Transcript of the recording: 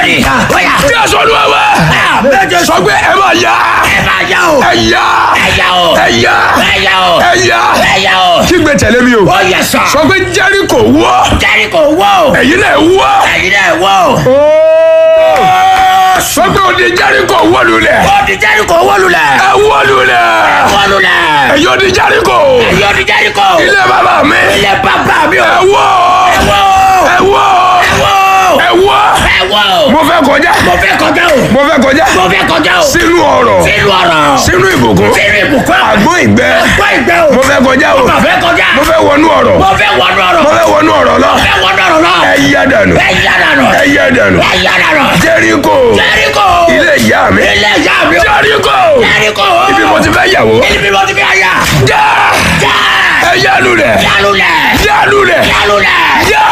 ni. Bóyá. jésù olúwa wa Àmín Jésù. sọ pé ẹ máa yá Ẹ máa yá o. ẹ yá Ẹ yá o. ẹ yá Ẹ yá o. ẹ yá Ẹ yá o. kígbe tẹ̀lé mi o Ó yẹ sà. sọ pé jẹ́ríkò wọ́ Jẹ́ríkò wó o. ẹ̀yin náà wọ́ Ẹ̀yin náà wó o. sọ pé òde jẹ́ríkò wọ́ lulẹ̀ Ó di Jẹ́ríkò wó lulẹ̀. ẹ wọ́ lulẹ̀ Wó lulẹ̀. ẹ̀yin òde jẹ́ríkò Ẹ̀yin ó di Jẹ́ríkò. ilé bàbá mi Ilé bàbá mi o. ẹ wọ́ Ẹ wó o. ẹ wọ́ Ẹ wó o. ẹ wọ́ Ẹ wó o. mo fẹ́ kọjá Mo fẹ́ kọjá o. mo fẹ́ kọjá Mo fẹ́ kọjá o. sínú ọ̀rọ̀ Sínú ọ̀rọ̀. sínú ìbùkún Sínú ìbùkún. àgbọn ìgbẹ́ Gbọ́ ìgbẹ́ o. mo fẹ́ kọjá o Mo fẹ́ kọjá. mo fẹ́ wọnú ọ̀rọ̀ Mo fẹ́ wọnú ọ̀rọ̀. mo fẹ́ wọnú ọ̀rọ̀ lọ Mo fẹ́ wọnú ọ̀rọ̀ náà. ẹ yá dànù Ẹ yá dànù. ẹ yá dànù Ẹ yá dànù. jẹ́ríkò Jẹ́ríkò. ilé ìyá mi Ilé ìyá mi o. jẹ́ríkò Jẹ́ríkò. ibi mo ti fẹ́ yàwó Ibi mo ti fi àyà. já Já. ẹ yá lulẹ̀ Yálùlẹ̀. yá lulẹ̀ Yálùlẹ̀. yá